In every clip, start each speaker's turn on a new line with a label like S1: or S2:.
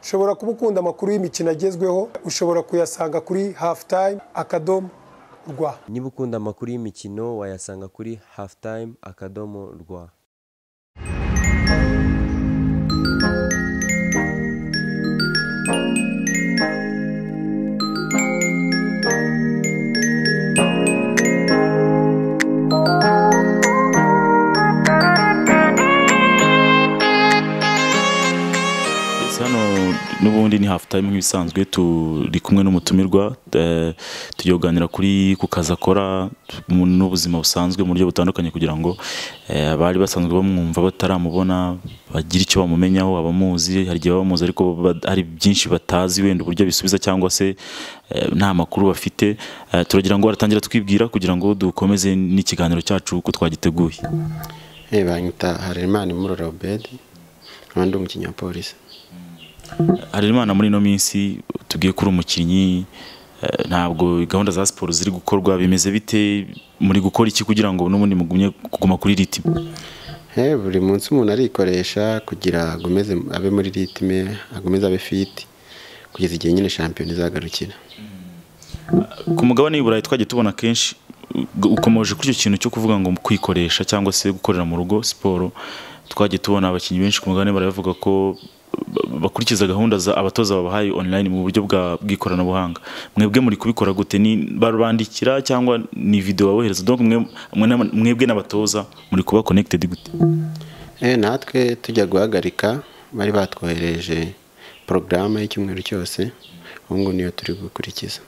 S1: ushobora kuba ukunda amakuru y'imikino agezweho ushobora kuyasanga kuri hafu tayime akadomo rwa
S2: niba ukunda amakuru y'imikino wayasanga kuri hafu tayime akadomo rwa
S3: hano n'ubundi ni hafu tayime nk'ibisanzwe turi kumwe n'umutumirwa eh, tugiye kuganira kuri ku kazi akora mu- n'ubuzima busanzwe mu buryo butandukanye kugira ngo eh, abari basanzwe bamwumva bataramubona bagire icyo bamumenyaho abamuzi hari igihe baba bamuzi ariko ba- hari byinshi batazi wenda uburyo bisubiza cyangwa se eh, nta makuru bafite Eh, turagira ngo baratangira twibwira kugira ngo dukomeze n'ikiganiro cyacu uko twagiteguye
S4: banyita harerimana imurora obedi nkaba ndi umukinnyi wa polisi
S3: hari imana muri ino minsi tubwiye ko uri umukinnyi eh, ntabwo gahunda za siporo ziri gukorwa bimeze bite muri gukora iki kugira ngo n'ubundi mugumye kuguma kuri riti
S4: he buri munsi umuntu arikoresha kugira agomeze abe muri ritime agomeze abe fiti kugeza igihe nyine shampiyona izagarukira
S3: ku mugabane w'i burayi twagiye tubona kenshi uh, ukomeje kuri icyo kintu cyo kuvuga ngo kwikoresha cyangwa se gukorera mu rugo siporo twagiye tubona abakinnyi benshi ku mugabane burayi bavuga ko uh, bakurikiza gahunda za abatoza babahaye online mu buryo bwa bw'ikoranabuhanga mwebwe muri kubikora gute ni barabandikira cyangwa ni video babohereza donc mwe- mwe n'aba- mwebwe n'abatoza muri kuba connected gute
S4: Eh, natwe tujya guhagarika bari batwoherereje porogaramu y'icyumweru cyose ubu ngubu niyo turi gukurikiza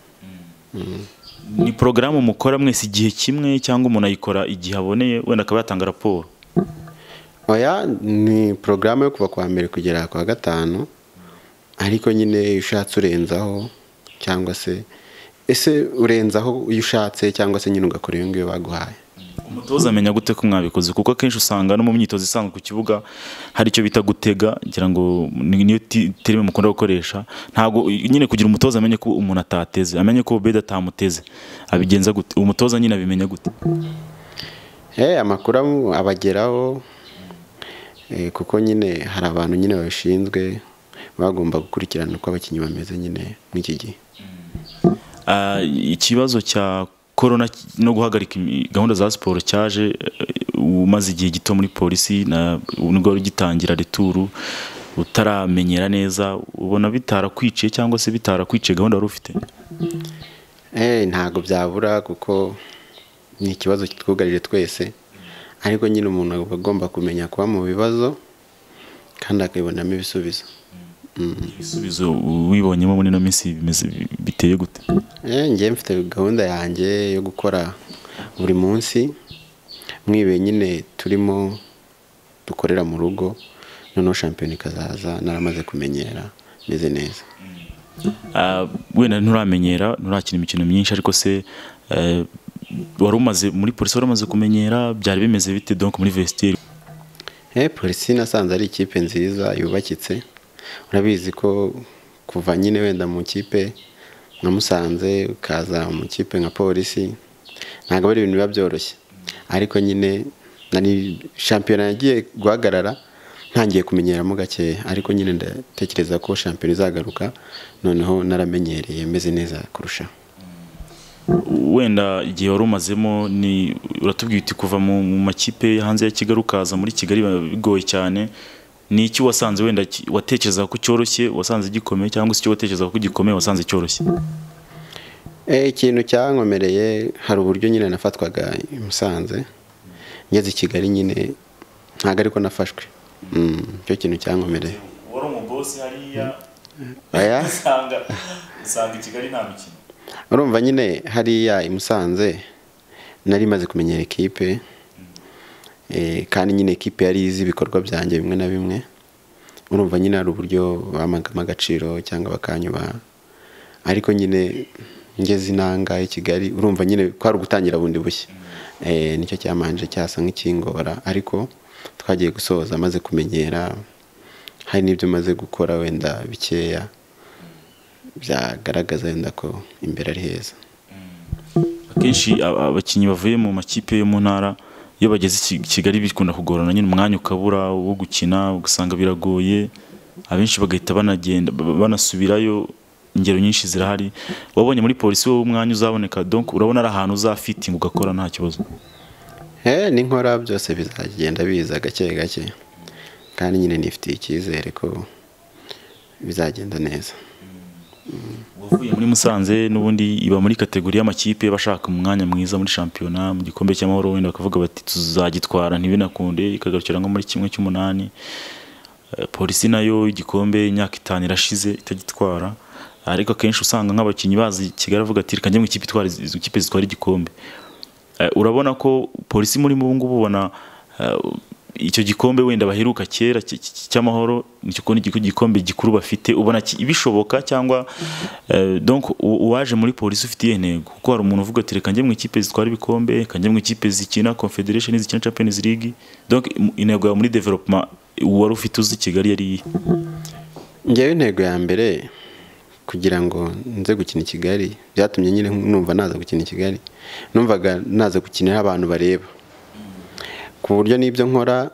S3: ni porogaramu mukora mwese igihe kimwe cyangwa umuntu ayikora igihe aboneye wenda akaba yatanga raporo
S4: oya ni porogaramu yo kuva ku wa mbere kugera ku wa gatanu ariko nyine iyo ushatse urenzaho cyangwa se ese urenzaho iyo ushatse cyangwa se nyine ugakora iyo ngiyo baguhaye
S3: umutoza amenya gute ko mwabikoze kuko akenshi usanga no mu myitozo isanzwe ku kibuga hari icyo bita gutega ngira ngo ni- niyo ti- terime mukunda gukoresha ntabwo nyine kugira umutoza amenye ko umuntu atateze amenye ko Obed atamuteze abigenza gute umutoza nyine abimenya gute
S4: Eh, amakuru amu- abageraho eh, kuko nyine hari abantu nyine babishinzwe bagomba gukurikirana uko abakinnyi bameze nyine mw'iki gihe
S3: Ah, ikibazo cya korona ki- no guhagarika imi- gahunda za siporo cyaje eh, umaze igihe gito muri polisi na ubu nibwo wari ugitangira returu utaramenyera neza ubona bitarakwiciye cyangwa se bitarakwiciye gahunda wari ufite
S4: Eh, ntabwo byabura kuko ni ikibazo kitwugarije twese ariko nyine umuntu aba agomba kumenya kuba mu bibazo kandi akabibonamo ibisubizo
S3: ibisubizo wibonyemo muri ino minsi bimeze biteye gute
S4: Eh, njye mfite gahunda yanjye yo gukora buri munsi mwibe nyine turimo dukorera mu rugo noneho shampiyona ikazaza naramaze kumenyera meze neza
S3: Ah, wenda nturamenyera nturakina imikino myinshi ariko se eh, wari umaze muri polisi wari umaze kumenyera byari bimeze bite donc muri vestiaire
S4: Eh, polisi nasanze ari ikipe nziza yubakitse urabizi ko kuva nyine wenda mu kipe nka musanze ukaza mu kipe nka polisi ntabwo ari ibintu biba byoroshye ariko nyine nari shampiyona yagiye guhagarara ntangiye kumenyeramo gake ariko nyine ndatekereza ko shampiyona izagaruka noneho naramenyereye meze neza kurushaho
S3: wenda igihe wari umazemo ni uratubwiye uti kuva mu mu makipe yo hanze ya Kigali ukaza muri Kigali biba bigoye cyane ni iki wasanze wenda ki- watekereza ko cyoroshye wasanze gikomeye cyangwa se icyo watekereza ko gikomeye wasanze cyoroshye
S4: Eh, ikintu cyankomereye hari uburyo nyine nafatwaga i Musanze ngeze i Kigali nyine ntabwo ariko nafashwe Mm, icyo kintu cyankomereye
S3: wari umugosi hariya
S4: Oya,
S3: usanga usanga i Kigali nta mikino
S4: urumva nyine hariya i Musanze nari maze kumenyera ekipe eh, kandi nyine ekipe yari izi ibikorwa byanjye bimwe na bimwe urumva nyine hari uburyo bamagamo agaciro cyangwa bakanyubaha ariko nyine ngeze inanga i Kigali urumva nyine ko hari ugutangira bundi bushya Eh, nicyo cyamanje cyasa nk'ikingora ariko twagiye gusoza maze kumenyera hari n'ibyo maze gukora wenda bikeya byagaragaza wenda ko imbere ari heza
S3: akenshi aba- abakinnyi bavuye mu makipe yo mu ntara iyo bageze i Ki- Kigali bikunda kugorana nyine umwanya ukabura wo gukina ugasanga biragoye abenshi bagahita banagenda ba- banasubirayo ingero nyinshi zirahari wabonye muri polisi wowe umwanya uzaboneka donc urabona ari ahantu uzafitinga ugakora nta kibazo
S4: Eh, ninkora byose bizagenda biza gake gake kandi nyine nifitiye icyizere ko bizagenda neza
S3: uwavuye muri musanze n'ubundi iba muri kategori y'amakipe bashaka umwanya mwiza muri shampiyona mu gikombe cy'amahoro wenda bakavuga bati tuzagitwara ntibinakunde ikagarukira nko muri kimwe cy'umunani Eh, polisi nayo igikombe imyaka itanu irashize itagitwara ariko akenshi usanga nk'abakinnyi bazi kigali avuga ati reka njye mu ikipe itwara izi- izi kipe zitwara igikombe Eh, urabona ko polisi muri ubu ngubu ubona eh, icyo gikombe wenda baheruka kera cy- cy- cy'amahoro nicyo kubona igiku- igikombe gikuru bafite ubona ki- bishoboka cyangwa eh, donc u- uwaje muri polisi ufite iyihe ntego kuko hari umuntu uvuga ati reka njye mu ikipe zitwara ibikombe reka njye mu ikipe zikina confederation zikina champions league donc im- intego yawe muri development wari ufite uzi kigali yari iyihe
S4: njyewe intego ya mbere kugira ngo nze gukina i kigali byatumye nyine numva naza gukina i kigali numvaga naza gukina aho abantu bareba ku buryo n'ibyo nkora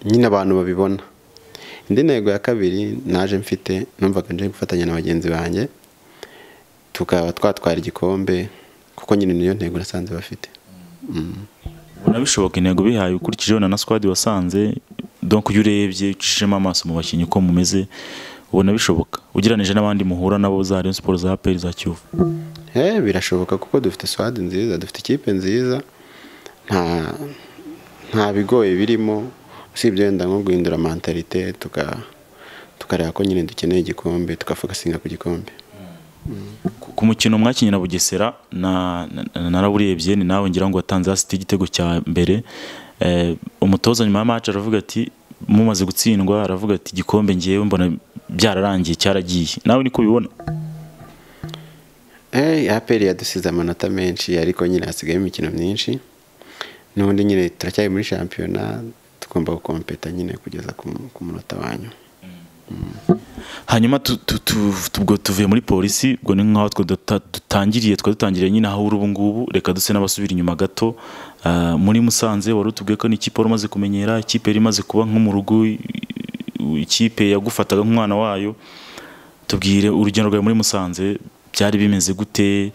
S4: nyine abantu babibona indi ntego ya kabiri naje mfite numvaga nje gufatanya na bagenzi banjye tukaba twatwara igikombe kuko nyine niyo ntego nasanze bafite
S3: ubona bishoboka intego bihaye ukurikije wenda na squad wasanze donc iyo urebye ucishijemo amaso mu bakinnyi uko mumeze ubona bishoboka ugereranyije n'abandi muhura nabo za Rayon Sports za APR za Kiyovu
S4: Eh, birashoboka kuko dufite swadi nziza dufite ikipe nziza nta nta bigoye birimo usibye wenda nko guhindura mentalite tuka tukareba ko nyine dukeneye igikombe tukafokasinga ku gikombe
S3: Ku- ku mukino mwakinnye na Bugesera na- na- na- narawurebye ni nawe ngira ngo watanze hasi igitego cya mbere Eh, umutoza nyuma ya match aravuga ati mumaze gutsindwa aravuga ati igikombe ngiyewe mbona byararangiye cyaragiye nawe niko ubibona
S4: Eh, aperi yadusize amanota menshi ariko nyine hasigaye imikino myinshi n'ubundi nyine turacyari muri shampiyona tugomba gukompeta nyine kugeza ku, ku munota wanyu
S3: hanyuma tu- tu- tu- ubwo tuvuye muri polisi ubwo ni nk'aho twe duta- dutangiriye twari dutangiriye nyine aho uri ubu ngubu reka duse n'abasubira inyuma gato Ah, muri musanze wari utubwiye ko n'ikipe wari umaze kumenyera ikipe yari imaze kuba nko mu rugo i- i- ikipe yagufataga nk'umwana wayo tubwire urugendo rwawe muri musanze byari bimeze gute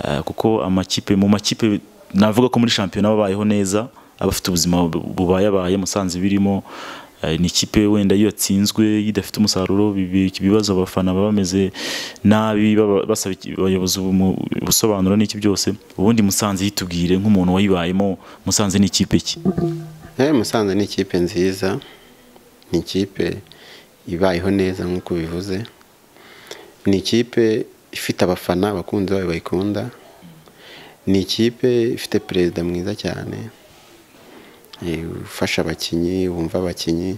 S3: Ah, kuko amakipe mu makipe navuga ko muri shampiyona babayeho neza abafite ubuzima bu- bubayabaye musanze birimo Ah, ni ikipe wenda iyo yatsinzwe iyo idafite umusaruro bibi- ibibazo abafana baba bameze nabi baba- basaba iki- abayobozi ubu- ubusobanuro n'iki byose ubundi musanze yitubwire nk'umuntu wayibayemo musanze ni ikipe ki
S4: Eh, Musanze ni ikipe nziza ni ikipe ibayeho neza nk'uko bivuze ni ikipe ifite abafana abakunzi bayo bayikunda ni ikipe ifite perezida mwiza cyane eh, ufasha abakinnyi wumva abakinnyi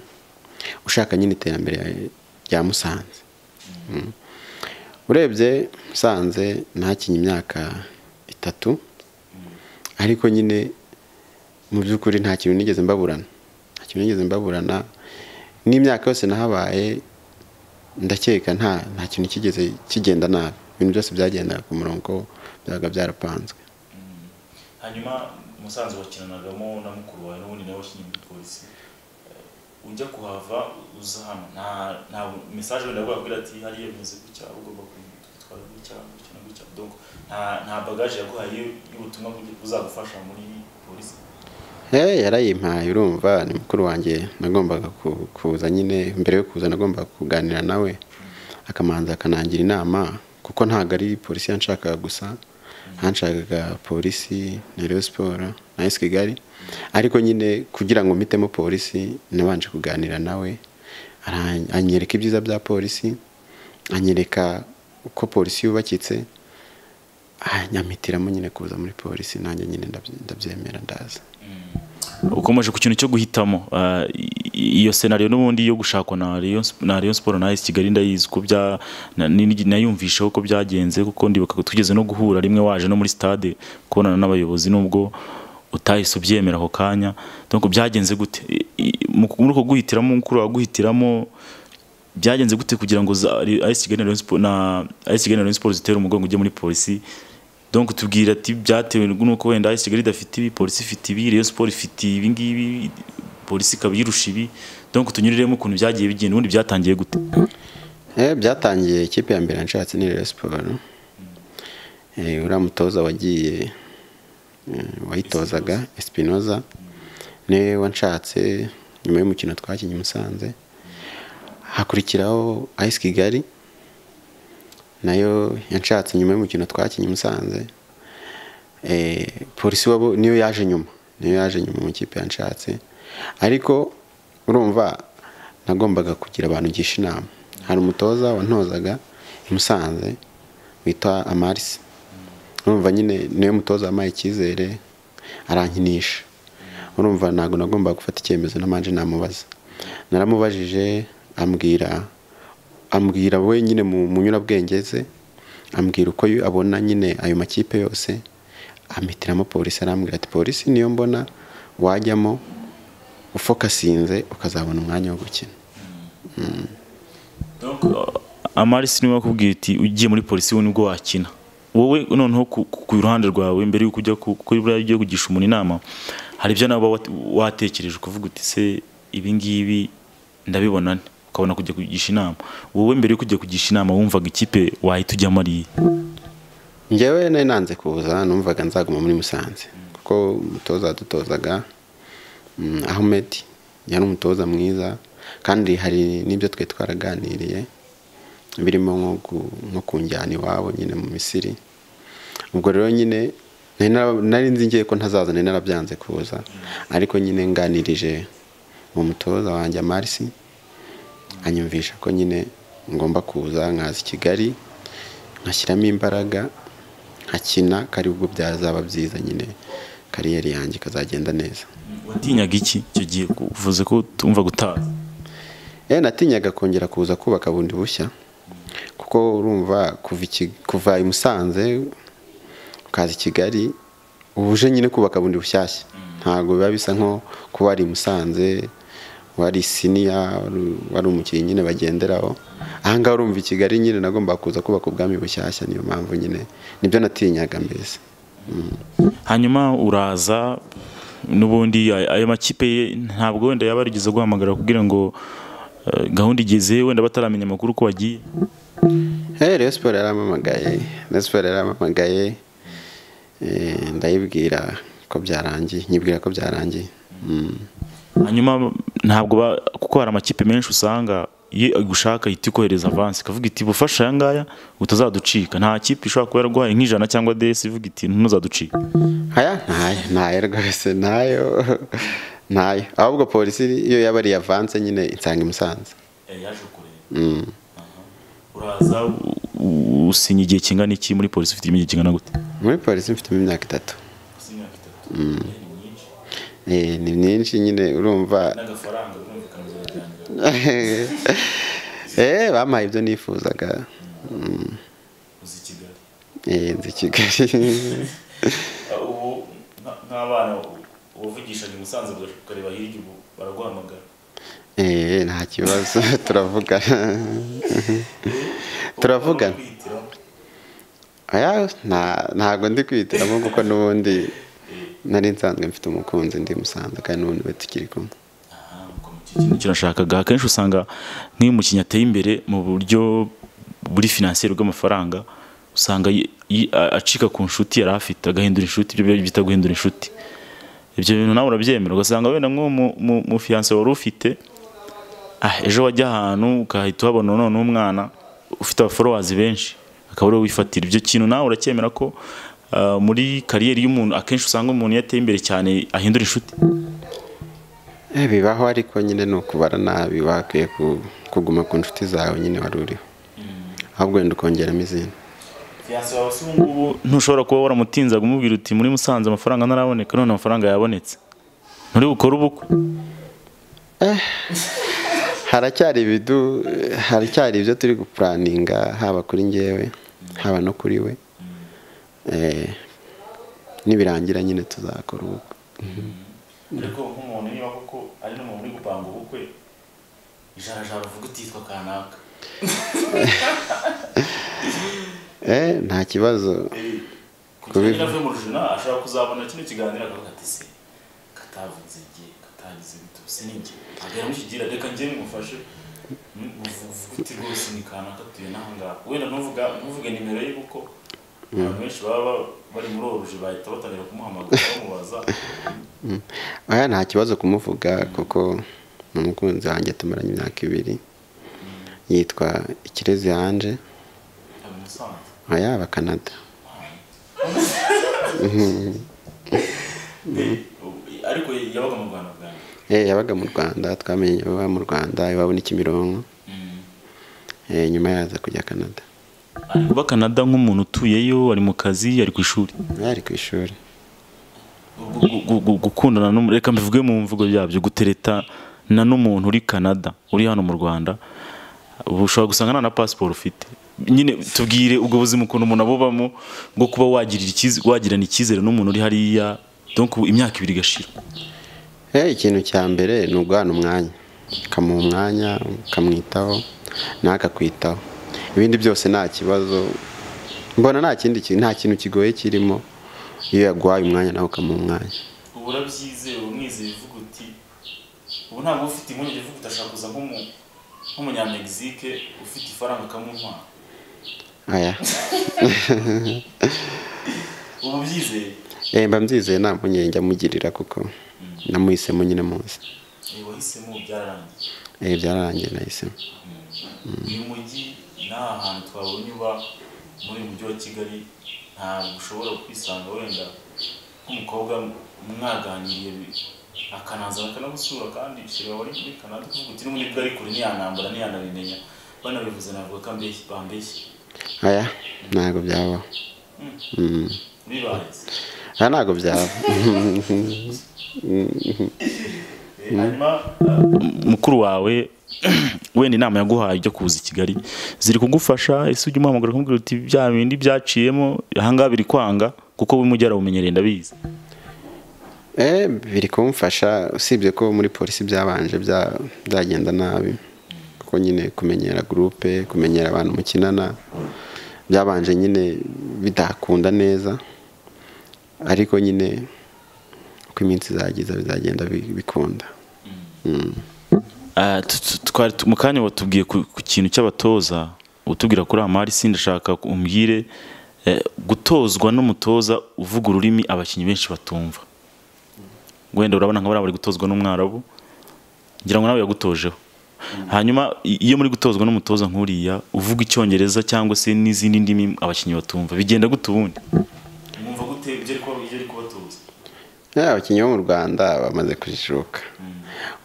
S4: ushaka nyine iterambere rya musanze Mm. urebye musanze ntakinye imyaka itatu ariko nyine mu by'ukuri nta kintu nigeze mbaburana nta kintu nigeze mbaburana n'imyaka yose nahabaye ndakeka nta nta kintu kigeze kigenda nabi ibintu byose byagendaga ku murongo byabaga byarapanzwe
S3: hanyuma musanze wakinanagamo na mukuru wawe n'ubundi nawe wakinnye muri polisi Eh, ujya kuhava uza hano nta nta mesaje wenda wabwira ati hariya bimeze gutya ugomba kwitwara gutya gutya na gutya donc nta nta bagaje yaguhaye y'ubutumwa bw'igi- buzagufasha muri polisi
S4: hey, yarayimpaye urumva ni mukuru wanjye nagombaga ku- kuza nyine mbere yo kuza nagombaga kuganira nawe akamanza akanangira inama kuko ntabwo ari polisi yanshakaga gusa hanshakaga polisi na Rayon siporo na esi kigali ariko nyine kugira ngo mpitemo polisi nabanje kuganira nawe ara- anyereka ibyiza bya polisi anyereka uko polisi yubakitse anyamutiramo nyine kuza muri polisi nanjye nyine ndabye- ndabyemera ndaza
S3: ukomeje ku kintu cyo guhitamo ah, i- iyo senariyo n'ubundi yo gushakwa na Rayon Sp- na Rayon Sport na AS Kigali ndayizi ko bya na- ni- ni- nayumvisheho ko byagenze kuko ndibuka twigeze no guhura rimwe waje no muri stade kubonana n'abayobozi nubwo utahise ubyemera ako kanya donc byagenze gute I- i- mu- muri uko guhitiramo mukuru waguhitiramo byagenze gute kugira ngo za- Ri- AS Kigali na Rayon Sport na AS Kigali na Rayon Sport zitere umugongo ujye muri polisi donc tubwira ati byatewe n'uko wenda AS Kigali idafite ibi polisi ifite ibi Rayon Sport ifite ibi ngibi polisi ikaba iyirusha ibi donc tunyuriremo ukuntu byagiye bigenda ubundi byatangiye gute
S4: Eh, byatangiye ikipe ya mbere nshatse ni Rayon Sports Eh, uriya mutoza wagiye eh, wayitozaga Espinoza niwe wanshatse nyuma y'umukino twakinnye i Musanze hakurikiraho Ice Kigali nayo yanshatse nyuma y'umukino twakinnye i Musanze Eh, polisi wabo niyo yaje nyuma niyo yaje nyuma mu kipe yanshatse ariko urumva nagombaga kugira abantu ngisha inama hari umutoza wantozaga i Musanze witwa amarisi urumva nyine niwe mutoza wampaye icyizere arankinisha urumva ntabwo nagombaga gufata icyemezo n'amanje namubaza naramubajije ambwira ambwira we nyine mu munyurabwenge ze ambwira uko yu- abona nyine ayo makipe yose ampitiramo polisi arambwira ati polisi niyo mbona wajyamo ufokasinze ukazabona umwanya wo gukina
S3: Donc, amarisi niwe wakubwiye uti ugiye muri polisi we nibwo wakina wowe noneho ku, ku- ku ruhande rwawe mbere yuko ujya ku- kuri buriya ugiye kugisha umuntu inama hari ibyo nawe uba wat- watekereje ukavuga uti se ibi ngibi ndabibona nte ukabona kujya kugisha inama wowe mbere yuko ujya kugisha inama wumvaga ikipe wahita ujyamo ari iye
S4: njyewe nari nanze kuza numvaga nzaguma muri musanze kuko umutoza wadutozaga mm, ahmed yari umutoza mwiza kandi hari n'ibyo twe twaraganiriye birimo nko ku- nko kunjyana iwabo nyine mu misiri ubwo rero nyine nari nara- nari nzi ngiye ko ntazaza nari narabyanze kuza ariko nyine nganirije uwo mutoza wanjye amarisi anyumvisha ko nyine ngomba kuza nkaza i kigali nkashyiramo imbaraga nkakina ko aribwo byazaba byiza nyine kariyeri yanjye ikazagenda neza
S3: watinyaga iki icyo gihe uvuze ko tumva gutaha
S4: Eh natinyaga kongera kuza kubaka bundi bushya kuko urumva kuva iki- kuva i Musanze ukaza i Kigali ubuje nyine kubaka bundi bushyashya ntabwo biba bisa nko kuba wari i Musanze wari siniya wari- wari umukinnyi nyine bagenderaho ahangaha urumva i Kigali nyine nagomba kuza kubaka ubwami bushyashya niyo mpamvu nyine nibyo natinyaga mbese
S3: hanyuma uraza n'ubundi ay- ayo makipe ye ntabwo wenda yaba yarigeze guhamagara kugira ngo eh, gahunda igeze wenda bataramenya amakuru ko wagiye
S4: Eh, Rayon Sports yarampamagaye Rayon Sports yarampamagaye Eh, ndayibwira ko byarangiye nyibwira ko byarangiye Mm.
S3: hanyuma ntabwo ba- kuko hari amakipe menshi usanga iyo igushaka ihita ikohereza avansi ikavuga iti bufasha aya ngaya utazaducika nta kipe ishobora kuba yaraguhaye nk'ijana cyangwa desi ivuga iti ntuzaducika
S4: aya ntayo ntayo rwose ntayo ntayo ahubwo polisi iyo yaba ari avanse nyine insanga i Musanze Mm.
S3: uraza u- usinya igihe kingana iki muri polisi ufite igihe kingana gute
S4: muri polisi mfitemo imyaka itatu Eh, ni myinshi nyine urumva eh bampaye ibyo nifuzaga Mm. Eh, nzi Kigali
S3: ubu nk'abana wavugishaga i Musanze ukareba hirya ubu baraguhamagara
S4: Eh, nta kibazo turavugana turavugana Oya, nta- ntabwo ndi kwihitiramo kuko n'ubundi nari nsanzwe mfite umukunzi ndi musanze kandi n'ubundi we tukiri kumwe
S3: kirashakaga akenshi usanga nk'iyo umukinnyi ateye imbere mu buryo buri finansiyeri bw'amafaranga usanga yi- yi- a- acika ku nshuti yari afite agahindura inshuti ibyo bita guhindura inshuti ibyo bintu nawe urabyemera ugasanga wenda nk'uwo mu- mu- mu fiyanse wari ufite ah, ejo wajya ahantu ukahita uhabona none umwana ufite abaforowazi benshi akaba ariwe wifatira ibyo kintu nawe uracyemera ko ah, muri kariyeri y'umuntu akenshi usanga umuntu iyo ateye imbere cyane ahindura inshuti
S4: Eh, bibaho ariko nyine ni ukubara nabi bakwiye ku- kuguma ku nshuti zawe nyine wari uriho ahubwo wenda ukongeramo izindi
S3: fiyanse wawe se ubungubu ntushobora kuba waramutinzaga umubwira uti muri musanze amafaranga ntaraboneka none amafaranga yabonetse nturi bukore ubukwe
S4: haracyari ibidu haracyari ibyo turi gupuraninga haba kuri ngewe haba no kuri we Eh, nibirangira nyine tuzakora ubukwe
S3: ariko nk'umuntu niba koko ari n'umuntu uri gupanga ubukwe ijarajara uvuga utitwa kanaka
S4: Eh, nta kibazo
S3: kugira ngo avuye mu rujuna ashobora kuzabona kino kiganiro akavuga ati se katavuze igihe kata atangiza ibitutsi n'injye agera mukigira reka njye mumufashe Mm, uvuga uti rwose ni kanaka tuye n'aha ngaha wenda ntuvuga ntuvuge nimero ye kuko abantu benshi baba bari muri uwo buji bahita batangira kumuhamagara bamubaza
S4: aya nta kibazo kumuvuga kuko ni umukunzi wanjye tumaranye imyaka ibiri yitwa ikirezi hanje
S3: ari musanze
S4: aya abakanada
S3: ariko yabaga mu rwanda bwa mbere
S4: Eh, yabaga mu rwanda twamenye baba mu rwanda iwabo ni kimironko Eh, nyuma yaza kujya kanada
S3: ari kuba kanada nk'umuntu utuyeyo ari mu kazi ari ku ishuri
S4: ari ku ishuri
S3: Gu- gu- gu- gukundana n'umu- reka mbivuge mu mvugo byabyo gutereta na n'umuntu uri Canada uri hano mu Rwanda ubu ushobora gusanga nta na pasiporo ufite nyine tubwire ubwo buzima ukuntu umuntu abubamo bwo kuba wagirira icyiz- wagirana icyizere n'umuntu uri hariya donc ubu imyaka ibiri igashira
S4: Eh, ikintu cya mbere ni uguhana umwanya ukamuha umwanya ukamwitaho nawe akakwitaho ibindi byose nta kibazo mbona nta kindi ki- nta kintu kigoye kirimo iyo yaguhaye umwanya nawe ukamuha umwanya
S3: ubu urabyizeye umwizeye uvuga uti ubu ntabwo ufite impungenge uvuga utashaka kuza nk'umunyamegizike ufite ifaranga ukamuha
S4: aya
S3: ubu byizeye
S4: Eh, mba mbyizeye nta mpungenge amugirira kuko namuhisemo nyine munsi
S3: wahisemo byararangiye
S4: Eh, byararangiye nahisemo
S3: uyu mujyi nta hantu twabonye uba muri uyu mujyi wa kigali ntabwo ushobora kwisanga wenda nk'umukobwa mwaganiriye bi- akanaza akanagusura kandi shira wari muri kanada ukavuga uti n'ubundi bwo ari kure ntiyanambara ntiyanabimenya banabivuze navuga ko ambeshyi bambeshyi
S4: aya ntabwo byabaho Mm.
S3: bibaye
S4: aha ntabwo byaba
S3: hanyuma mukuru wawe wenda inama yaguhaye ujya kuza i kigali ziri kugufasha ese ujya umuhamagara ukamubwira uti bya bindi byaciyemo ahangaha biri kwanga kuko we mujyi arawumenyereye ndabizi
S4: Eh, biri kumfasha usibye ko muri polisi byabanje bya- byagenda nabi kuko nyine kumenyera gurupe kumenyera abantu mukinana byabanje nyine bitakunda neza ariko nyine uko iminsi izagiza bizagenda bi- bikunda
S3: Ah, tu- tu- twari tu- mu kanya watubwiye ku ku kintu cy'abatoza utubwira kuri amari si ndashaka umbwire eh, gutozwa n'umutoza uvuga ururimi abakinnyi benshi batumva wenda urabona nka bariya bari gutozwa n'umwarabu ngira ngo nawe yagutojeho hanyuma i- iyo muri gutozwa n'umutoza nk'uriya uvuga icyongereza cyangwa se n'izindi ndimi abakinnyi batumva bigenda gute ubundi mwumva gute ibyo ari kubatoza
S4: Eh, abakinnyi bo mu rwanda bamaze kujijuka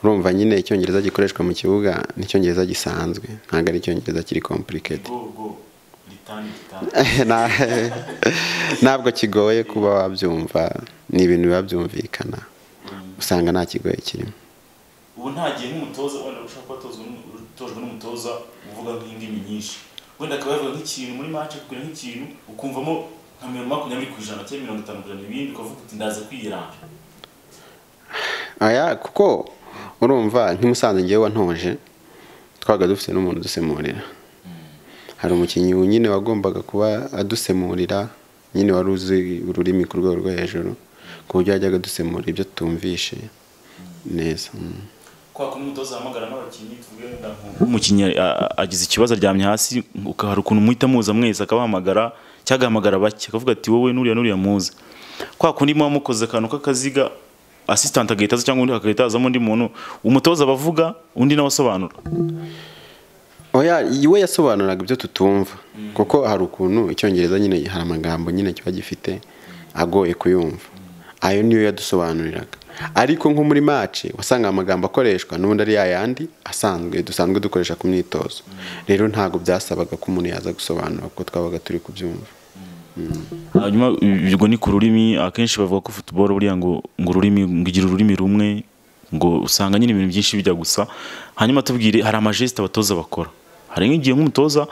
S4: urumva nyine icyongereza gikoreshwa mu kibuga ni icyongereza gisanzwe ntabwo ari icyongereza kiri complicated
S3: go go ritani ritani
S4: Na- ntabwo kigoye kuba wabyumva ni ibintu biba byumvikana usanga nta kigoye kirimo
S3: ubu nta gihe nk'umutoza wenda ushaka kubatozwa utojwe n'umutoza uvuga nk'indimi nyinshi wenda akaba yavuga nk'ikintu muri match akubwira nk'ikintu ukumvamo nka mirongo makumyabiri ku ijana cyangwa mirongo itanu ku ijana ibindi ukavuga uti ndaza kwiyiranga
S4: aya kuko urumva nk'imusanze ngewe wantoje twabaga dufite n'umuntu udusemurira hari umukinnyi nyine wagombaga kuba adusemurira nyine wari uzi ururimi ku rwego rwo hejuru ku buryo yajyaga adusemurira ibyo tutumvishe neza mm.
S5: kwa kumwe umutoza ahamagara n'abakinnyi tuvuge wenda nko
S3: umukinnyi a- agize ikibazo aryamye hasi uka- hari ukuntu muhita muza mwese akabahamagara cyangwa agahamagara bake akavuga ati wowe nuriya nuriya muza kwa kundi muba mukoze akantu k'akaziga assistant agahita aza cyangwa undi hagahita hazamo undi muntu umutoza abavuga undi nawe asobanura
S4: oya we yasobanuraga ibyo tutumva kuko hari ukuntu icyongereza nyine hari amagambo nyine kiba gifite agoye kuyumva ayo niyo yadusobanuriraga ariko nko muri mace wasanga amagambo akoreshwa n'ubundi ari yayandi asanzwe dusanzwe dukoresha ku myitozo rero ntabwo byasabaga ko umuntu yaza gusobanura kuko twabaga turi kubyumva
S3: hanyuma ubwo ni ku rurimi akenshi bavuga ko football buriya ngo ngo ururimi ngo igira ururimi rumwe ngo usanga nyine ibintu byinshi bijya gusa hanyuma tubwire hari amajesite abatoza bakora hari nk'igihe nk'umutoza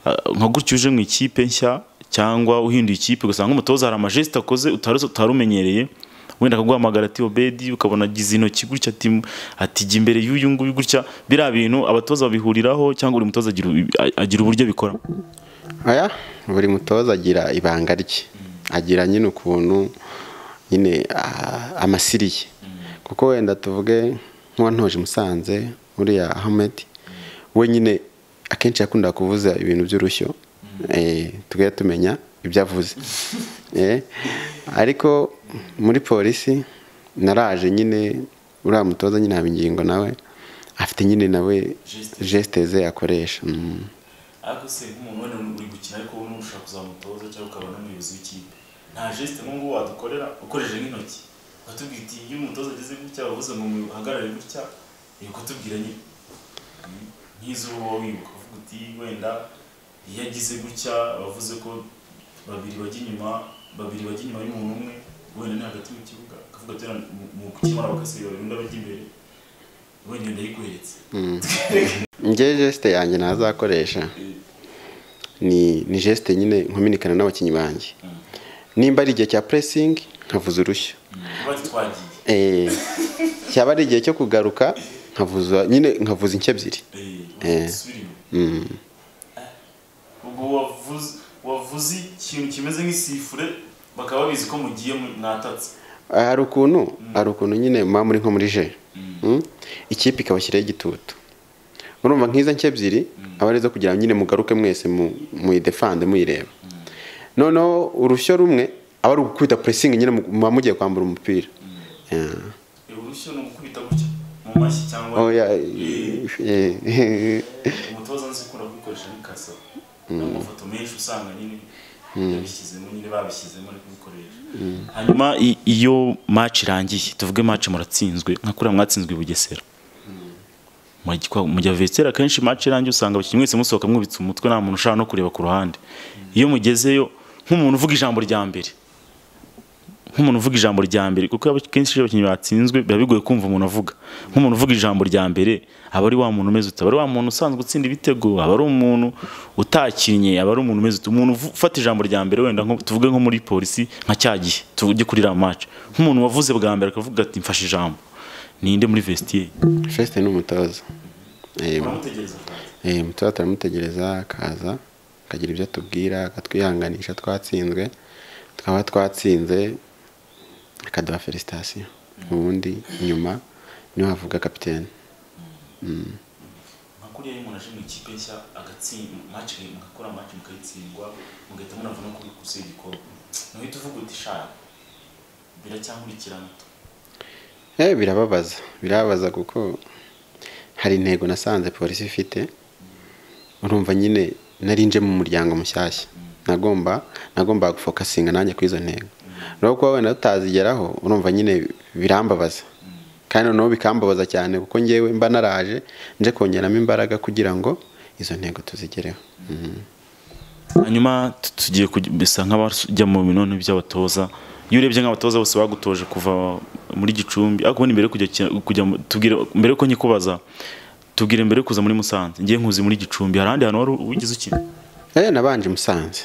S3: ah, nka gutyo uje mu ikipe nshya cyangwa uhinduye ikipe ugasanga nk'umutoza hari amajesite akoze utari utari umenyereye wenda akaguhamagara ati obedi ukabona agize intoki gutya ati ati jya imbere y'uyu nguyu gutya biriya bintu abatoza babihuriraho cyangwa buri mutoza agira agira uburyo bikora
S4: aya buri mutoza agira ibanga rye agira nyine ukuntu nyine ah, amasiri ye kuko wenda tuvuge nk'uwantoje musanze uriya Ahmed we nyine akenshi yakundaga kuvuza ibintu by'urushyo eh, tugahita tumenya ibyo avuze Eh, ariko muri polisi naraje nyine uriya mutoza nyine haba ingingo nawe afite nyine nawe
S3: Geste.
S4: gesite ze yakoresha Mm.
S3: ariko se nk'umuntu wenda uri gukina ariko wowe ntushaka kuzamutoza cyangwa ukaba n'umuyobozi w'ikipe nta jesite nk'ubu wadukorera ukoresheje nk'intoki ukatubwira uti iyo umutoza ageze gutya wavuze ngo muhagarare gutya ni ukatubwira nyine Mm, nk'izuba wowe wibuka uvuga uti wenda iyo agize gutya bavuze ko babiri bajya inyuma babiri bajya inyuma y'umuntu umwe wenda ni hagati mu kibuga akavuga ati "Wenda mu- mu gukemura bagasiga babiri undi abajya imbere wenda ndayiguheretse
S4: ngewe jesite yanjye ntazakoresha ni ni jesite nyine nkominikana n'abakinnyi banjye nimba ari igihe cya puresingi nkavuza urushyo
S3: bati twagiye
S4: Eh, cyaba ari igihe cyo kugaruka nkavuza nyine nkavuza inshyi ebyiri Eh.
S3: Eh, subira inyuma.
S4: Mm.
S3: ubwo wavuze wavuze ikintu kimeze nk'isifure bakaba babizi ko mugiye mu- mwatatse
S4: hari ukuntu hari ukuntu nyine muba muri nko muri je Mm. ikipe ikabashyiraho igitutu urumva nk'izo nke ebyiri aba ari izo kugira ngo nyine mugaruke mwese mu- muyidefande muyireba noneho urushyo rumwe aba ari ugukubita puresingi nyine mu- muba mugiye kwambura umupira Yeah.
S3: Eh, urushyo ni ugukubita gutya mu mashyi cyangwa
S4: oya
S3: Eh,
S4: eh,
S3: umutoza nzi ukunda kubikoresha n'ikasa amafoto menshi usanga nyine yabishyizemo nyine babishyizemo ari kubikoresha hanyuma
S6: nyuma i- iyo match irangiye tuvuge match muratsinzwe nka kuriya mwatsinzwe i bugesera Mujya kwa- mujya vetera akenshi match irangiye usanga abakinnyi mwese musohoka mwubitse umutwe nta muntu ushaka no kureba ku ruhande iyo mugezeyo nk'umuntu uvuga ijambo rya mbere nk'umuntu uvuga ijambo rya mbere kuko aba- kenshi iyo abakinnyi batsinzwe biba bigoye kumva umuntu avuga nk'umuntu uvuga ijambo rya mbere aba ari wa muntu umeze uta aba ari wa muntu usanzwe utsinda ibitego aba ari umuntu utakinnye aba ari umuntu umeze uta umuntu uvu- ufata ijambo rya mbere wenda nko tuvuge nko muri polisi nka cya gihe tujye kuri iriya maci nk'umuntu wavuze bwa mbere akavuga ati mfashe ijambo ninde muri vestiye
S4: Feste ni umutoza Eh,
S3: uramutegereza akaza.
S4: eh, umutoza turamutegereza akaza akagira ibyo atubwira akatwihanganisha twatsinzwe tukaba twatsinze akaduha felicitasiyo ubundi nyuma niwe havuga kapitene
S3: nka kuriya iyo umuntu aje mu ikipe nshya agatsinda maci mugakora maci mukayitsindwa mugahita munava no kugusa igikombe ntuhita uvuga uti shaka biracyamurikirana
S4: Eh, birababaza birababaza kuko hari intego nasanze polisi ifite urumva nyine nari nje mu muryango mushyashya nagomba nagomba gufokasinga nanjye kuri izo ntego rero kuba wenda tutazigeraho urumva nyine birambabaza kandi noneho bikambabaza cyane kuko ngewe mba naraje nje kongeramo imbaraga kugira ngo izo ntego tuzigereho Mhm.
S6: hanyuma tu- tugiye kujya- bisa nk'abajya mu binoni by'abatoza iyo urebye nk'abatoza bose bagutoje kuva muri gicumbi ariko ubundi mbere yo kujya ki- kujya mu- tubwire mbere yuko nkikubaza tubwire mbere yo kuza muri musanze ngiye nkuzi muri gicumbi hari ahandi hantu wari ugize ukina
S4: Eh, nabanje musanze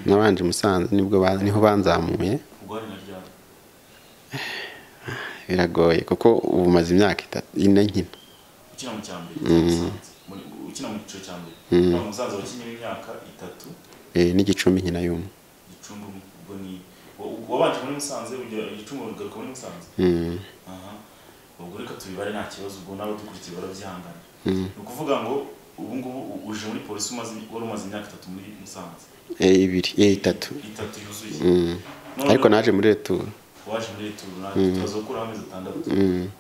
S4: nabanje musanze nibwo ba- niho banzamuye
S3: ubwo na ryari
S4: biragoye kuko ubu maze imyaka itatu ine nkina
S3: ukina mu cya mbere Musanze. Muri- ukina mu cyiciro cya mbere Hano umusaza wakinnye w'imyaka itatu
S4: Eh, n'igicumbi nkina y'umwe
S3: gicumbi ubwo ni wa- wabanje muri musanze ujya gicumbi ugaruka muri musanze
S4: Mm.
S3: aha ubwo reka tubibare nta kibazo ubwo nawe dukurikiye barabyihangana
S4: Mm.
S3: ni ukuvuga ngo ubu ngubu u- uje muri polisi umaze wari umaze imyaka itatu muri musanze
S4: Eh, ibiri eh, itatu
S3: itatu yuzuye
S4: Mm.
S3: Noneho
S4: ariko naje muri returu
S3: waje muri turu tubaza gukuraho amezi atandatu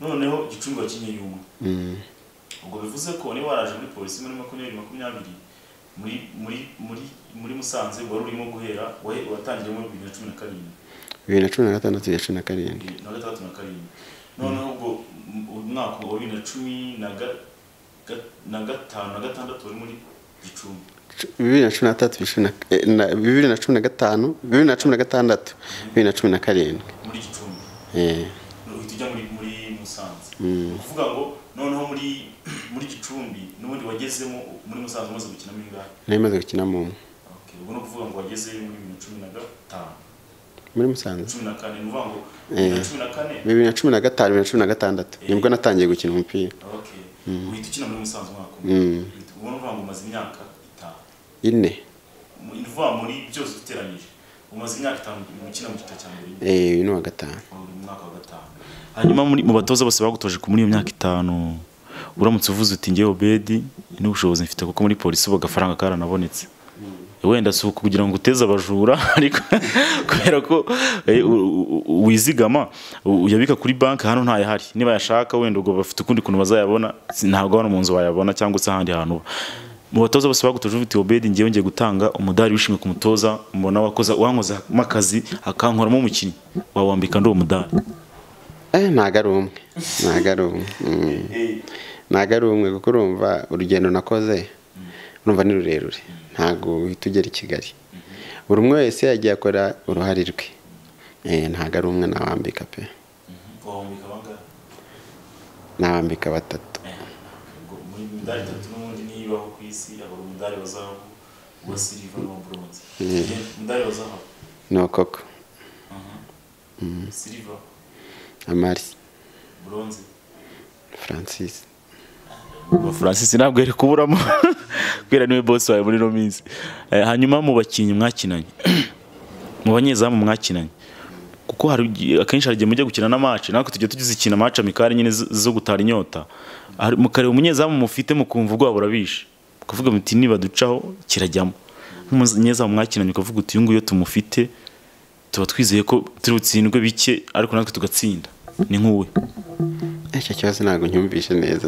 S3: noneho gicumbi wakinnye y'umwe ubwo bivuze ko niba waraje muri polisi muri makumyabiri makumyabiri muri muri muri muri musanze wari urimo guhera wahe- watangiriye muri bibiri na cumi na karindwi
S4: bibiri na cumi na gatandatu bibiri na cumi na karindwi
S3: bibiri na gatandatu na karindwi noneho ubwo m- umwaka wa bibiri na cumi na ga- ga- na gatanu na gatandatu wari muri gicumbi
S4: Cu- bibiri na cumi na gatatu bibiri na- eh, na- bibiri na cumi na gatanu bibiri na cumi na gatandatu bibiri na cumi na karindwi
S3: muri gicumbi
S4: Eh,
S3: uhita ujya muri muri musanze
S4: Mm.
S3: ni ukuvuga ngo noneho muri muri gicumbi n'ubundi wagezemo muri musanze umaze gukina muri ngahe
S4: nari maze gukina mu umwe
S3: Okay, ubwo ni ukuvuga ngo wagezeyo muri bibiri na cumi na gatanu
S4: muri musanze
S3: cumi na kane ni ukuvuga ngo bibiri na cumi na kane
S4: bibiri na cumi na gatanu bibiri na cumi na gatandatu nibwo natangiye gukina umupira
S3: okay uhita ukina muri musanze umwaka umwe
S4: Mm.
S3: Uhita- ubwo ni ukuvuga ngo umaze imyaka itanu
S4: ine
S3: Mu- ni ukuvuga muri byose uteranyije
S5: umaze imyaka itanu ukina mu cyiciro cya mbere
S4: Eh, uyu ni uwa gatanu
S5: uri mu mwaka wa gatanu
S3: hanyuma muri- mu batoza bose bagutoje ku- muri iyo myaka itanu uramutse uvuze uti ngewe obedi n'ubushobozi mfite kuko muri polisi ubu agafaranga karanabonetse wenda si ukugira ngo uteze abajura ariko kubera ko eh, u- u- u- wizigama u- uyabika kuri banki hano ntayahari niba yashaka wenda ubwo bafite ukundi kuntu bazayabona si- ntabwo hano mu nzu wayabona cyangwa se ahandi hantu uba mu batoza bose bagutoje uvuga uti obedi ngewe ngiye gutanga umudari w'ishimwe ku mutoza mbona wakoze wankozemo akazi akankoramo umukinnyi wawambika ndi uwo mudari
S4: Eh, ntago ari umwe ntago ari umwe Mm. ntago ari umwe kuko urumva urugendo nakoze urumva ni rurerure ntago uhita ugera i kigali buri umwe wese yagiye akora uruhare rwe Eh, ntago ari umwe nawambika pe
S5: wahumeka bangahe
S4: nawambika batatu
S5: Ubwo muri imidari itatu n'ubundi niyibaho ku isi abagabo umudari wa zahabu uwa siliva n'uwa buronze umudari wa zahabu
S4: ni ukoko
S5: siliva
S4: amari
S5: buronze
S4: francis
S3: francis ntabwo yari kuburamo kubera niwe bosi wawe muri ino minsi Eh, hanyuma mu bakinnyi mwakinanye mu banyezamu mwakinanye kuko hari igihe- akenshi hari igihe mujya gukina na match natwe tujya tujya zikina match amikari nyine zo- zo gutara inyota Hari- mukareba umunyezamu mufite mukumva ubwoba burabishe ukavuga muti nibaducaho kirajyamo nk'umunyezamu mwakinanye ukavuga uti uyu nguyu iyo tumufite tuba twizeye ko turi butsindwe bike ariko natwe tugatsinda ni nk'uwe
S4: icyo kibazo ntabwo ncyumvishe neza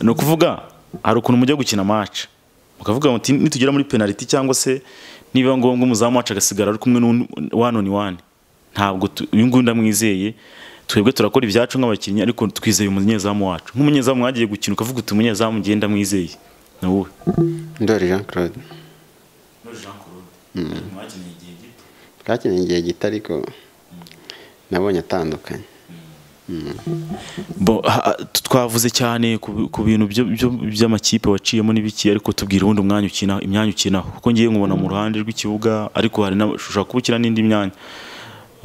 S3: ni ukuvuga hari ukuntu mujya gukina match mukavuga muti nitugera muri penaliti cyangwa se niba ngombwa umuzamu wacu agasigara ari kumwe n'uwani ni wani ntabwo tu- uyu nguyu ndamwizeye twebwe turakora ibyacu nk'abakinnyi ariko twizeye umunyezamu wacu nk'umunyezamu mwagiye gukina ukavuga uti umunyezamu ngiye ndamwizeye ni wowe
S4: ndori jean claude
S5: muri jean claude mwakeneye igihe gito
S4: twakeneye igihe gito ariko nabonye atandukanye
S3: Bo, ha- ha- twavuze cyane ku bi- ku bintu byo- byo- by'amakipe waciyemo n'ibiki ariko tubwira ubundi umwanya ukina imyanya ukinaho kuko ngiye nkubona mu ruhande rw'ikibuga ariko hari n'aba- ushobora kuba ukina n'indi myanya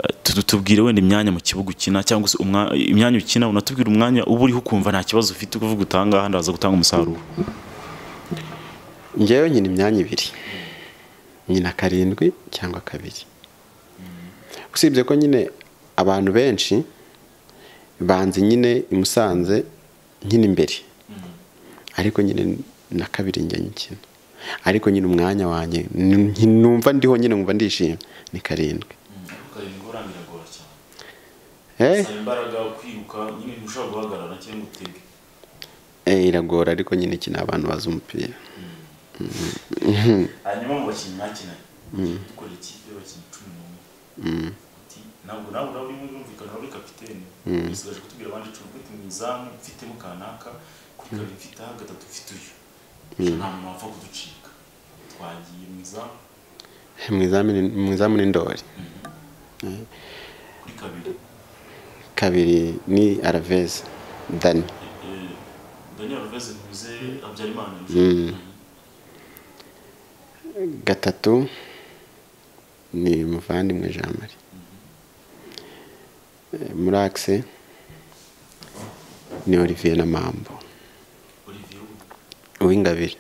S3: Eh, tu- tubwire wenda imyanya mu kibuga ukina cyangwa se umwa- imyanya ukina unatubwira umwanya uba uriho ukumva nta kibazo ufite kuvuga utanga ahandi haza gutanga umusaruro
S4: njyewe nyina imyanya ibiri nyina karindwi cyangwa kabiri usibye ko nyine abantu benshi banze nyine i musanze nyine imbere ariko nyine na kabiri njya nyikina ariko nyine umwanya wanjye ni- numva ndiho nyine nkumva ndishimye ni karindwi
S5: ukarindwa urangiragora cyane
S4: Eh,
S5: saba imbaraga kwiruka nyine ntushobora guhagarara cyangwa utege
S4: eh, iragora ariko nyine ikina abantu bazi umupira
S5: hanyuma mu bakinnyi mwakinanye dukorera ikipe y'abakinnyi cumi n'umwe Ati, ntabwo nawe nawe urimo urumvikana uri kapitene usigaje kutubwira abandi cumi ufite mu izamu mfitemo kanaka kuri kabiri mfite aha gatatu mfite uyu nta muntu wapfa kuducika twagiye mu izamu
S4: mu izamu ni- mu izamu ni ndori
S5: kuri kabiri
S4: kabiri ni aravezi dani
S5: Eh, daniel alves ntuze habyarimana
S4: gatatu ni muvandimwe jean marie Eh, muri akise ni olivier na mambo
S5: olivier we.
S4: uw'ingabire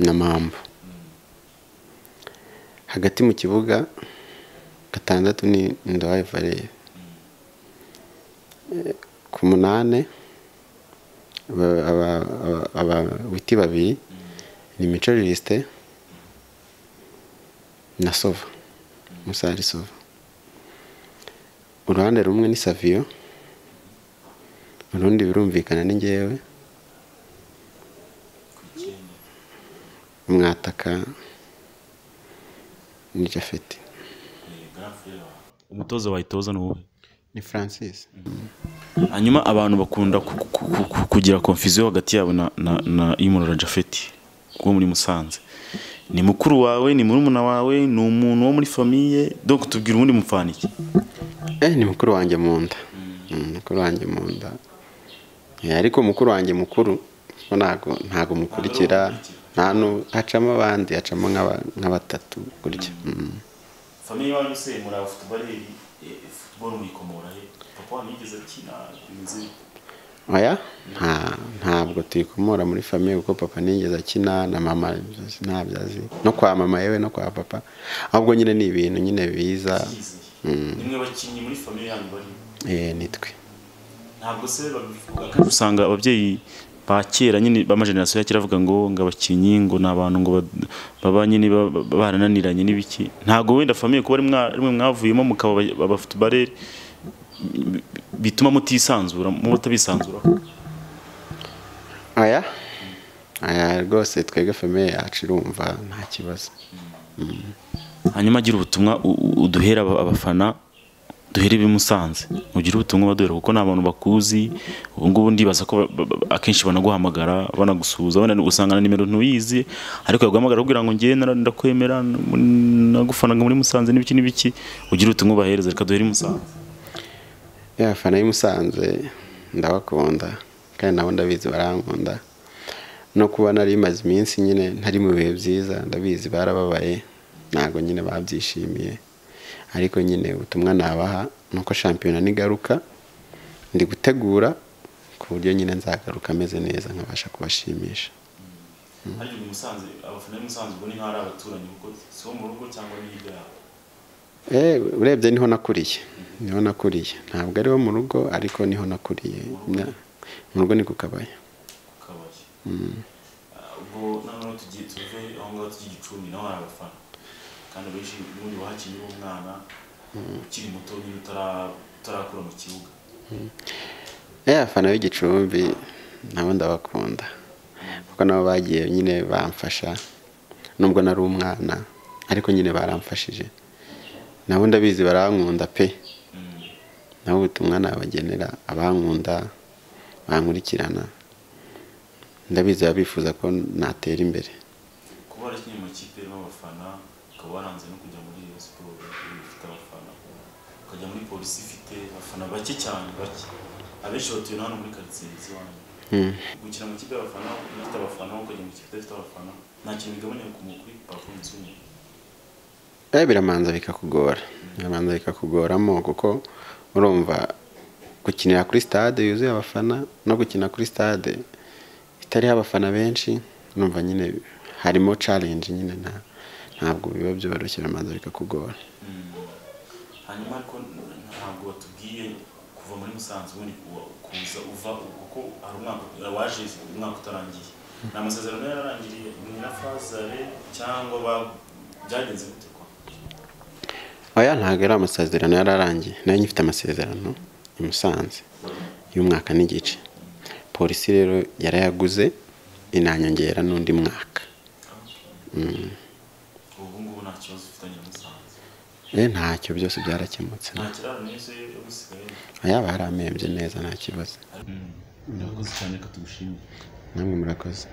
S4: na mambo hagati mu kibuga gatandatu ni ndawaye valere ku munani aba- aba- aba- abawiti babiri ni mico jisite na sova musari sova uruhande rumwe ni saviyo urundi birumvikana ni ngewe
S5: ku icyenda
S4: mwataka ni jafeti
S5: eh, grand frere wawe
S3: umutoza wayitoza ni wowe
S4: ni francis
S3: hanyuma abantu bakunda ku- ku- ku- ku- kugira konfuziyo hagati yabo na na na Imurora Jafeti wo muri Musanze ni mukuru wawe ni murumuna wawe ni umuntu wo muri famiye donc tubwira ubundi mupfaniki
S4: eh ni mukuru wanjye mu nda Mm, mukuru wanjye mu nda Eh, ariko mukuru wanjye mukuru kuko ntago ntago mukurikira nta nu- hacamo abandi hacamo nk'aba- nka batatu gutya Mm.
S5: famiye iwanyu se muri aba futubareri futuboro muyikomora he papa wanyu yigeze akina inzira
S4: oya nta ntabwo tuyikomora muri famiye kuko papa nigeze akina na mama ntabyo azi no kwa mama yewe no kwa papa ahubwo nyine ni ibintu nyine
S5: byizeye
S4: biza
S5: ni mwe bakinnyi muri famiye yanyu barimo
S4: eh, nitwe
S5: ntabwo se babivuga
S3: usanga ababyeyi ba kera nyine b'amajenerasiyo ya kera bavuga ngo ngo abakinnyi ngo ni abantu ngo bad- baba nyine ba- ba- barananiranye n'ibiki ntabwo wenda famiye kuba ari mwa- ari mwe mwavuyemo mukaba aba- abafutubareri bi- bituma mutisanzura muba mutabisanzuraho
S4: aya aya rwose twebwe famiye yacu irumva nta kibazo
S3: hanyuma agira ubutumwa u- u- uduhera aba- abafana duhere ibimusanze ugire ubutumwa baduhera kuko ni abantu bakuzi ubu ngubu ndibaza ko ba- ba- ba- akenshi banaguhamagara banagusuhuza wenda usanga na nimero ntuyizi ariko yaguhamagara akubwira ngo ngewe nara- ndakwemera n- nagufanaga muri musanze n'ibiki n'ibiki ugire ubutumwa ubahereza reka duhere i musanze
S4: y'abafana y'i Musanze ndabakunda kandi nabo ndabizi barankunda no kuba nari maze iminsi nyine ntari mu bihe byiza ndabizi barababaye ntabwo nyine babyishimiye ariko nyine ubutumwa nabaha ni uko shampiyona nigaruka ndi gutegura ku buryo nyine nzagaruka ameze neza nkabasha kubashimisha
S5: harya uyu musanze abafana b'i musanze ubwo ni nk'aho ari abaturanyi kuko si bo mu rugo cyangwa ni hirya yabo
S4: Eh, urebye niho nakuriye niho nakuriye ntabwo ari wo mu rugo ariko niho nakuriye Na- mu rugo ni ku kabaya
S5: ku kabari Ah, ubwo noneho tugiye tuve aho ngaho tujya igicumbi naho hari abafana kandi benshi ubundi wahakinnye uri umwana ukiri muto nyine utara- utarakura mu kibuga
S4: Eh, abafana b'igicumbi nabo ndabakunda kuko nabo bagiye nyine bamfasha nubwo nari umwana ariko nyine baramfashije nabo ndabizi barankunda pe nabo ubutumwa nabagenera abankunda bankurikirana ndabizi baba bifuza ko natera imbere
S5: kuba warakinnye mu makipe arimo abafana ukaba waranze no kujya muri Rayon siporo ifite abafana ukajya muri polisi ifite abafana bake cyane bake abenshi batuye na hano muri karitsiye z'iwanyu
S4: Mm.
S5: gukina mu kipe y'abafana unafite abafana ukajya mu kipe idafite abafana nta kintu bigabanya ku mu- kuri performance y'umuntu
S4: Eh, biramanza bikakugora biramanza bikakugoramo kuko urumva gukinira kuri stade yuzuye abafana no gukina kuri stade itariho abafana benshi numva nyine harimo challenge nyine nta ntabwo biba byoroshye biramanza bikakugora
S5: hanyuma ariko ntabwo batubwiye kuva muri musanze ubundi kuwa- kuza uva kuko hari umwaka waje umwaka utarangiye ni amasezerano yararangiriye ni na fazare cyangwa ba- byagenze gute kwa
S4: oya ntabwo ari amasezerano yararangiye nayo nyifite amasezerano i Musanze y'umwaka n'igice polisi rero yarayaguze inanyongera n'undi mwaka
S5: ubu ngubu nta kibazo ufitanye na musanze
S4: Eh, ntacyo byose byarakemutse
S5: nta kiraro neza yo gusigaye
S4: ayaba yaramembye neza nta kibazo
S5: urakoze cyane reka tugushimire
S4: namwe murakoze